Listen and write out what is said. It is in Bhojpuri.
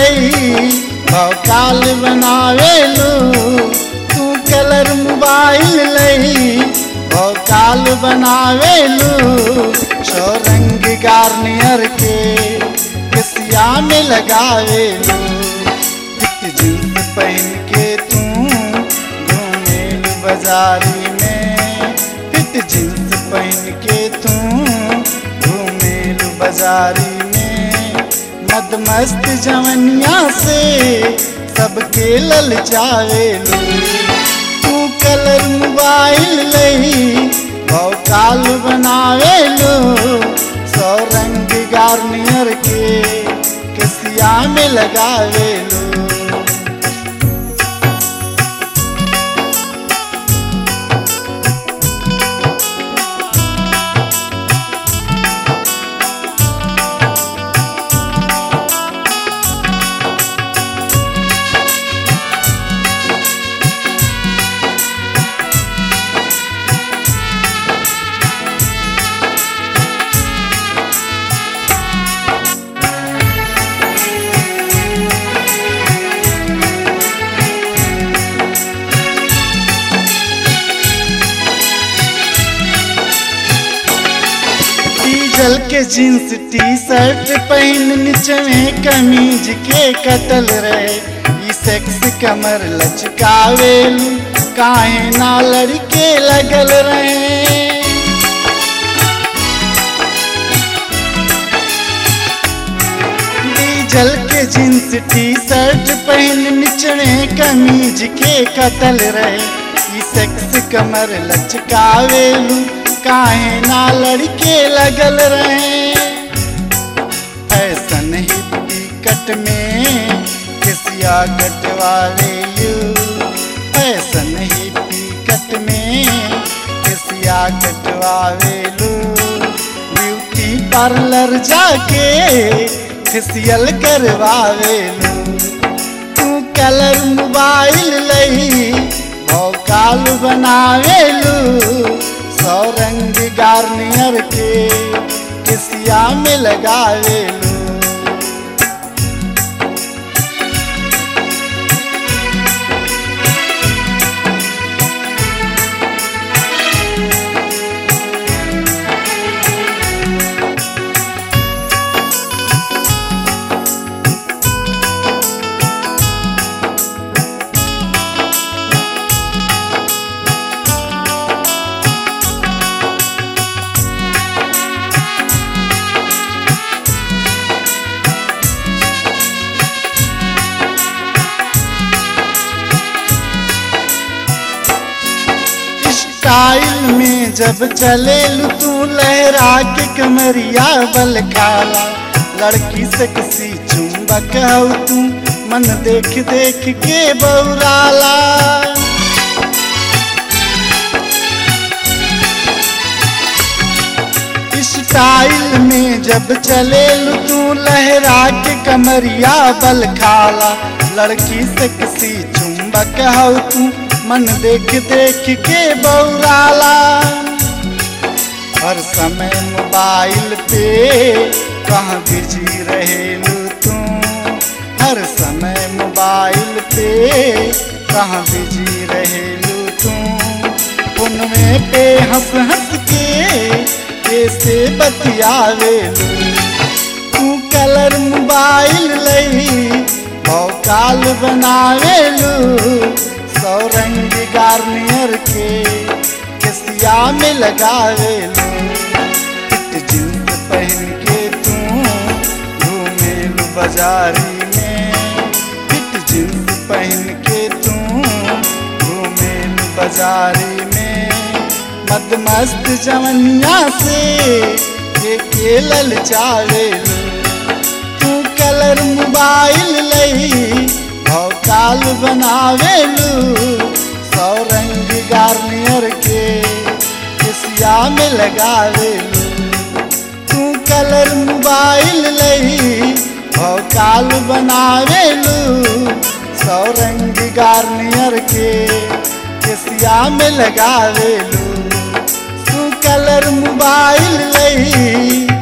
लई भौकाल बनावेलू तू कलर मोबाइल लई भौकाल बनावेलू सो रंग गार्नियर के किसिया में लगावेलू फिट जींस पहन के तू घूमेलू बाजारी में फिट जींस पहन के तू घूमेलू बाजारी में मद मस्त जवनिया से सबके ललचावेलू तू कलर मोबाइल लई भौकाल बनावेलू सौ रंग गार्नियर के किसिया में लगावेलू डीजल के जींस टी शर्ट पहन नीचे में कमीज के कतल रहे ई सेक्स कमर लचकावेलू काहे ना लड़के लगल रहे डीजल के जींस टी शर्ट पहन निचड़े कमीज के कतल रहे ई सेक्स कमर लचकावेलू काहे ना लड़के लगल रहे फैशन हिप्पी कट में किसिया कटवावेलू फैशन हिप्पी कट में किसिया कटवावेलू ब्यूटी पार्लर जाके फेसियल करवावेलू तू कलर मोबाइल लई भौकाल बनावेलू सौ रंग गार्नियर के किसिया में लगावेलू स्टाइल में जब चले तू लहरा के कमरिया बल खाला लड़की से किसी चुंबक हो तू मन देख देख के बौराला स्टाइल में जब चले तू लहरा के कमरिया बल खाला लड़की से किसी चुंबक हो तू मन देख देख के बौराला हर समय मोबाइल पे कहाँ बिजी रहेलू तू हर समय मोबाइल पे कहाँ बिजी रहेलू तू फोन में पे हंस हंस के कैसे बतियावेलू तू कलर मोबाइल लई भौकाल बनावेलू सौ रंग गार्नियर के किसिया में लगावेलू फिट जींस पहन के तू घूमेलू बाजारी में फिट जींस पहन के तू घूमेलू बाजारी में मद मस्त जवनिया से के के ललचावेलू तू कलर मोबाइल लई भौकाल बनावेलू सौ रंग गार्नियर के किसिया में लगावेलू तू कलर मोबाइल लई भौकाल बनावेलू सौ रंग गार्नियर के केसिया में लगावेलू तू कलर मोबाइल लई